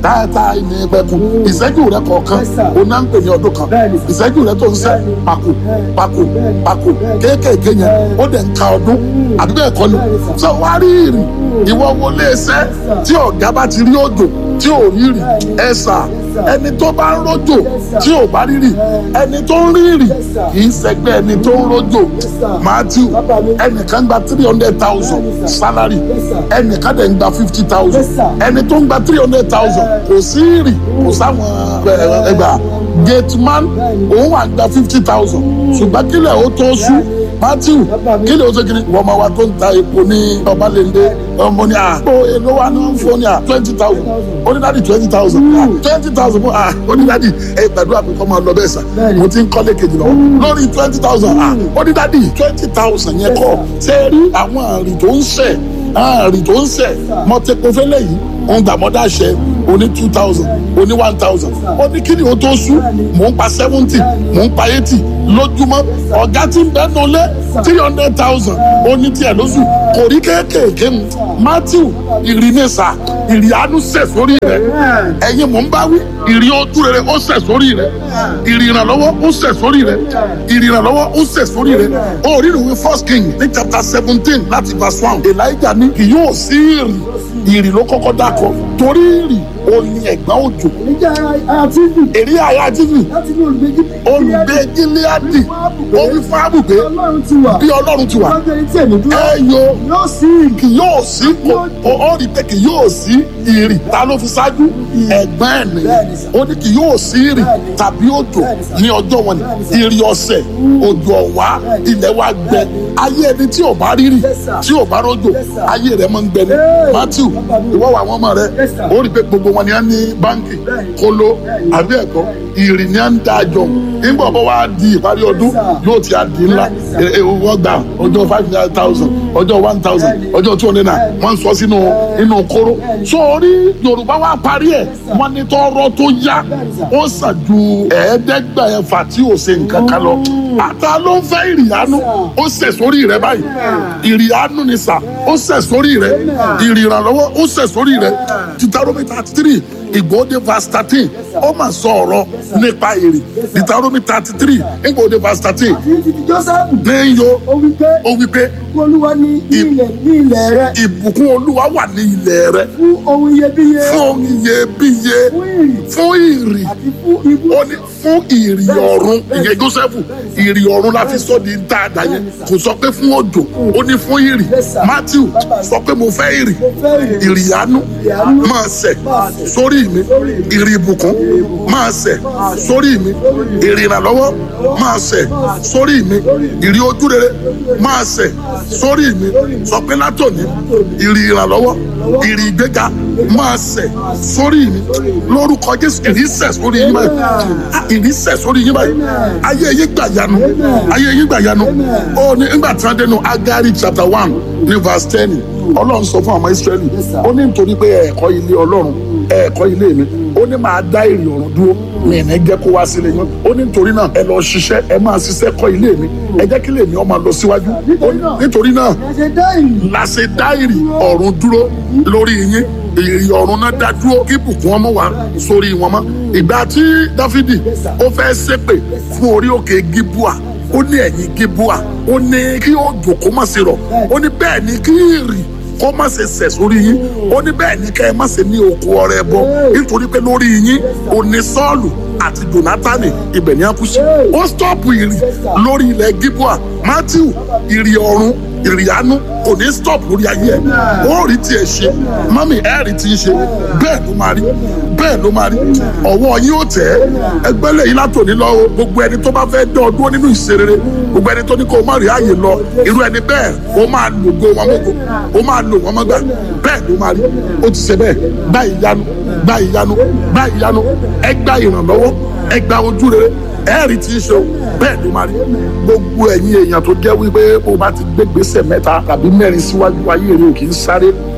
táyà ní pẹ̀kun ìṣẹ́jú rẹ kọ̀ọ̀kan Yes, sir. o náà ń pè ní ọdún kan Bẹ́ẹ̀ni. ìṣẹ́jú rẹ tó ń sẹ́ Bẹ́ẹ̀ni. pàkó Bẹ́ẹ̀ni. pàkó Bẹ́ẹ̀ni. pàkó kéékèèké yẹn Bẹ́ẹ̀ni. ó dẹ̀ ń ka ọdún àbí bẹ́ẹ̀ kọ́ ni Bẹ́ẹ̀ni, sir. sọ wá rí ìrì ìwọ wọlé ẹsẹ́ sir. tí ọ̀gá bá ti rí òjò tí ò rí ìrì Bẹ́ẹ̀ni. ẹ̀sà sir. ẹni tó bá ń rojò Yes, sir. tí ò bá rí ìrì Bẹ́ẹ̀ni. ẹni tó ń rí ìrì Yes, sir. kì í ṣẹgbẹ́ ẹni tó ń rojò Yes, sir. Matthew Bàbá mi. ẹnìkan gba three hundred thousand Bẹ́ẹ̀ni, sir. salary Yes, sir. ẹnìkan dẹ̀ ń gba fifty thousand Yes, sir. ẹni tó ń gba three hundred thousand kò sí ìrì kò sáwọn ẹ- ẹgbà gate man Bẹ́ẹ̀ni. òun wà gba fifty thousand ṣùgbọ́n kílẹ̀ ó tó sú Bẹ́ẹ̀ni. Matthew Bàbá mi. kílẹ̀ ó tó kiri wọ́n máa wá tó ń ta epo ní ọbalẹ̀ndé ọmọ ní à ó èlò wa ní wọ́n ń fún ní à twenty thousand onídàdí twenty thousand twenty thousand fún à onídàdí ẹ gbàdúrà pé kọ́ máa lọ bẹ́ẹ̀ sà Bẹ́ẹ̀ni. mo ti ń kọ́lé kejì lọ lórí twenty thousand à onídàdí twenty thousand yẹn kọ́ ṣe é rí àwọn àrìn tó ń ṣẹ̀ àrìn tó ń ṣẹ̀ mọ́tẹ́kọ́fẹ́lẹ́ yìí ó ń gbà mọ́dá ṣẹ oní two thousand oní one thousand ó ní kí ni o tó sú mò ń pa seventy mò ń pa eighty lójúmọ́ ọ̀gá tí ń bẹ́ nulẹ̀ three hundred thousand ó ní tiẹ̀ lóṣù kò rí kéékèèké mu matthew ìrìnèsà ìrìánú sẹ̀ sórí rẹ̀ ẹ̀yin mò ń bá wí ìrì ojú rere ó sẹ̀ sórí rẹ̀ ìrì ìrànlọ́wọ́ ó sẹ̀ sórí rẹ̀ ìrì ìrànlọ́wọ́ ó sẹ̀ sórí rẹ̀ ó rí ìwé first king ní chapter seventeen láti verse one elijah ní kì yóò sí ìrì ìrì ló kọ́kọ́ dákọ̀ torí ìrì ó ní ẹ̀gbọ́n òjò Ìjà àti ìlú èrè àyà jíjì láti ní olùgbé olùgbé gileadi ó wí fún àbùgbé Ọlọ́run ti wà. bí ọlọ́run ti wà Lọ́jọ́ etí ẹ̀mí dúró. ẹ yo Yóò sí ìrì. kì yóò sí kò ó rí pé kì yóò sí ìrì ta ló fi ṣáájú ẹ̀gbọ́n ẹ̀ nìyẹn Bẹ́ẹ̀ni sà. ó ní kì yóò sí ìrì Bẹ́ẹ̀ni. tàbí òjò Bẹ́ẹ̀ni sà. ní ọjọ́ wọn ni Bẹ́ẹ̀ni sà. ìrì ọ̀sẹ̀ òjò ọ̀wá Bẹ́ẹ̀ni. ilẹ̀ wa gbẹ Bẹ́ẹ̀ni. ayé ẹni tí ò bá rírì Yes, sir. tí ò bá rọ̀jò Yes, sir. ayé rẹ̀ máa ń gbẹ ni Hey. Matthew Bàbá mi. ìwọ wà àwọn ọmọ rẹ Yes, sir. ó rí pé gbogbo wọn ni á ní báńkì Bẹ́ẹ̀ni. kóló Bẹ́ẹ̀ni. àbí ẹ̀kọ́ ìrì ni á ń dá àjọ nígbà bọ́ wá di ìparí ọdún Yes, sir. yóò ti á di ńlá Bẹ́ẹ̀ni, sir. ẹ- ẹ- wọ́n gbà ọjọ́ five hundred thousand ọjọ́ one thousand Bẹ́ẹ̀ni. ọjọ́ two hundred naira Bẹ́ẹ̀ni. wọ́n ń sọ sínú inú kóró Bẹ́ẹ̀ni. sórí yorùbá wa parí ẹ̀ sir. wọ́n ní tọ́rọ́ tó yá Bẹ́ẹ̀ni, sir. ó sàn ju ẹ̀ẹ́dẹ́gbẹ̀ẹ́fà tí ò ṣe nǹkan kan lọ ata ló ń fẹ́ ìrìyànú ó sẹ̀ sórí rẹ báyìí ìrìyànú ni sà ó sẹ̀ sórí rẹ ìrìyànlọ́wọ́ ó sẹ̀ sórí rẹ Deuteronomy thirty three ìgbòde verse thirteen ó mà sọ ọ̀rọ̀ nípa èrè Deuteronomy thirty three ìgbòde verse thirteen Àti ti ti Jósẹ́fù. ní yo Ó wí pé ó wí pé kí Olúwa ní ilẹ̀ ní ilẹ̀ rẹ ìbùkún olúwa wà ní ilẹ̀ rẹ fún ohun iyebíye fún iyebíye fún ìrì fún ìrì àti fún ibú. ó ní fún ìrì ọ̀run ìyẹn Jósẹ́fù ìrì ọ̀run la fi sọ di dáadáa yẹn kò sọ pé fún òjò ó ní fún ìrì Matthew sọ pé mo fẹ́ ìrì Mo fẹ́ ìrì. ìrì àánú àánú máa sẹ̀ máa sẹ̀ sórí mi ìrì ìbùkún máa sẹ̀ sórí mi ìrì ìrànlọ́wọ́ máa sẹ̀ sórí mi ìrì ojú rere máa sẹ̀ sórí mi sọ pé látòní ìrì ìrànlọ́wọ́ ìrì ìgbéga máa sẹ̀ sórí mi lórúkọ Jésù ìrì sẹ̀ sórí yín báyìí Ah, ìrì sẹ̀ sórí yín báyìí ayé yín gbà yanu ayé yín gbà yanu ó ní nígbà tí wọ́n dénú Agari chapter one ní verse ten Ọlọ́run sọ fún àwọn Israẹli ó ní nítorí pé ẹ̀kọ́ ilé Ọlọ́run ẹ̀kọ́ ilé mi ó ní máa dá èrè ọ̀run dúró mi ní jẹ́ kó wá sílé yín ó ní nítorí náà ẹ lọ ṣiṣẹ́ ẹ máa ṣiṣẹ́ kọ́ ilé mi ẹ jẹ́ kí ilé mi ó máa lọ síwájú Ó ní, nítorí náà Ẹ ṣe dá ìrì. la ṣe dá ìrì ọ̀run dúró lórí yín ìrì ọ̀run náà dá dúró kí bùkún ọmọ wa sórí wọn mọ́ ìgbà tí Dáfídì ó fẹ́ ṣépè fún orí òkè Gíbúà ó ní ẹ̀yìn Gíbúà ó ní kí òjò kó má ṣe rọ̀ ó ní bẹ́ẹ̀ ni kí ìrì kó má ṣe sẹ̀ sórí yín ó ní bẹ́ẹ̀ ni kẹ́ ẹ má ṣe ní oko ọrẹ bọ nítorí pé lórí yín ò ní Sọ́ọ̀lù àti Jónátánì ibẹ̀ ní àkúṣe ó stọ́ọ̀pù ìrì lórí ilẹ̀ Gíbúà Mátíù ìrì ọ̀run ìrì àánú kò ní stop lórí ayé ẹ̀ ó rí tiẹ̀ ṣe mọ́mì ẹ̀ rí ti ń ṣe bẹ́ẹ̀ ló máa rí bẹ́ẹ̀ ló máa rí ọwọ́ yín ó tẹ̀ ẹ́ ẹgbẹ́ lẹ́yìn látòní lọ o gbogbo ẹni tó bá fẹ́ dán ọdún nínú ìṣerere gbogbo ẹni tó ní kó o má rí ààyè lọ irú ẹni bẹ́ẹ̀ ó máa lògo wọn mọ́go ó máa lò wọn mọ́gbà bẹ́ẹ̀ ló máa rí ó ti ṣe bẹ́ẹ̀ gbá ìyanu gbá ìyanu gbá ìyanu ẹ gbá ìrànlọ́wọ́ ẹ gbá ojú rere ẹ̀rí tí ń ṣe o bẹ́ẹ̀ ló máa rí gbogbo ẹ̀yin èèyàn tó jẹ́ wípé o bá ti gbé gbèsè mẹ́ta tàbí mẹ́rin síwájú ayé rẹ ò kì í sáré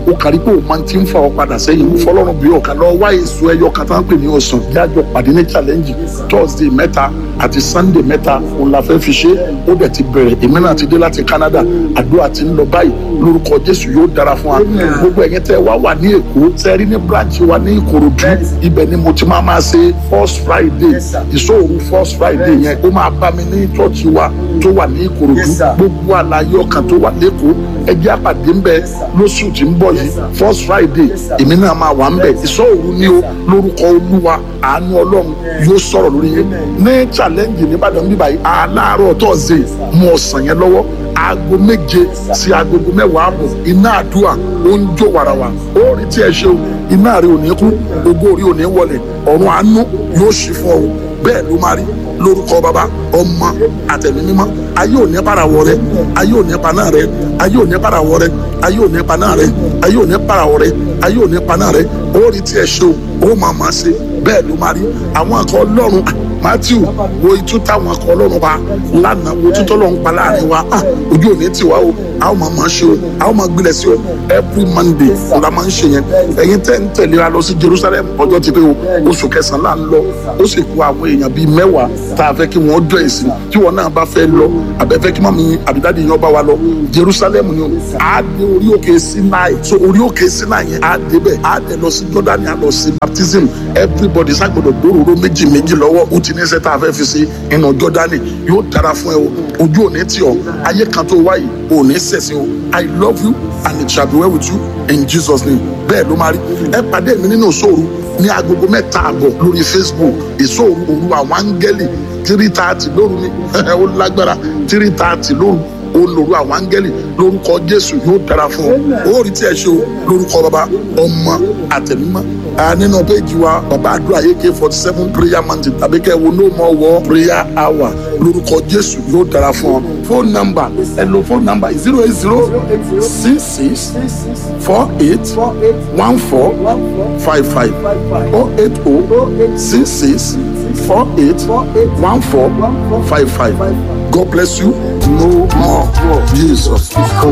ó kárí pé o máa ti ń fa ọ padà sẹ́yìn mo fọlọ́run bí ọ̀kan lọ wá èso ẹyọ kan tá ń pè ní ọ̀sán jájọ pàdé ní challenge thursday mẹ́ta àti sunday mẹ́ta òun la fẹ́ fi ṣe ó dẹ̀ ti bẹ̀rẹ̀ èmi náà ti dé láti canada àdúrà ti ń lọ báyìí lórúkọ jésù yóò dára fún wa gbogbo ẹ̀yin tẹ́ wá wà ní èkó tẹ́ rí ní branch wa ní ìkòròdú ibẹ̀ ni mo ti máa máa ṣe first friday ìṣòro first friday yẹn ó máa bá mi ní church wa tó wà ní ìkòròdú gbogbo àlàyé ọkàn tó wà lẹ́kọ̀ọ́ ẹjẹ́ àpàdé ń bẹ lóṣù tí ń bọ̀ yìí first friday èmi náà máa wà ń bẹ ìṣòro ní o lórúkọ olúwa àánú ọlọ́run yóò sọ̀rọ̀ lórí yẹn ní challenge nìbàdàn bíbá yìí aláàárọ̀ tọ́sídẹ̀ẹ́ mú ọ̀sán yẹn lọ́wọ́ aago méje sí agogo mẹ́wàá àbọ̀ iná àdúrà ó ń jó wàràwà ó rí tí ẹ ṣe o iná rẹ ò ní kú ògo orí ò ní wọlẹ̀ ọ̀run àánú yóò ṣí fún ọ bẹ́ẹ̀ ló máa rí lórúkọ bàbá ọmọ àtẹ̀mí mímọ́ ayé ò ní parawọ rẹ ayé ò ní paná rẹ ayé ò ní parawọ rẹ ayé ò ní paná rẹ ayé ò ní parawọ rẹ ayé ò ní paná rẹ ó rí tí ẹ ṣe o ó máa máa ṣe bẹ́ẹ̀ ló máa rí àwọn akọ ọlọ́run matthew wo itú táwọn akọ ọlọ́run pa lánàá wo itú tọ́lọ́run pa láàrin wa ah ojú ò ní tì wá o a ó máa máa ṣe o a ó máa gbilẹ̀ sí o every monday kò la máa ń ṣe yẹn ẹ̀yin tẹ́ ń tẹ̀lé wa lọ sí jerusalem ọjọ́ ti pé o oṣù kẹsàn-án là ń lọ ó sì kó àwọn èèyàn bíi mẹ́wàá tá a fẹ́ kí wọ́n jọ ìsìn tí wọ́n náà bá fẹ́ lọ àbẹ̀fẹ́ kí mọ́mí àbídádì yẹn bá wa lọ jerusalem ni o a dé orí òkè sinai so orí òkè sinai yẹn a dé bẹ́ẹ̀ a dẹ̀ lọ sí jordan a lọ sí baptism everybody ságbọ́dọ̀ gbòòrò méjì méjì lọ́wọ́ ó ti ní sẹ́ta a fẹ́ fi sí inú jordani yóò dára fún ẹ o ojú ò ní tì ọ́ ayé kan tó wáyé ò ní sẹ̀sìn o i love you and it shall be well with you in jesus name bẹ́ẹ̀ ló máa rí ẹ pàdé mi nínú ìṣòro ní agogo mẹ́ta àbọ̀ lórí facebook ìṣòro òru àwọn áńgẹ́lì three thirty lóru ni ó lágbára three thirty lóru ó lòru àwọn áńgẹ́lì lórúkọ jésù yóò dára fún ọ ó rí tí ẹ ṣe o lórúkọ bàbá ọmọ àtẹnumọ́ nínú péjì wa bàbá àdúrà ak forty seven prayer mountain tàbí kẹ́ wo no more war prayer hour lórúkọ jésù yóò dára fún ọ phone number ẹ lo phone number zero eight zero six six four eight one four five five oh eight oh six six four eight one four five five god bless you no more war jesus is coming.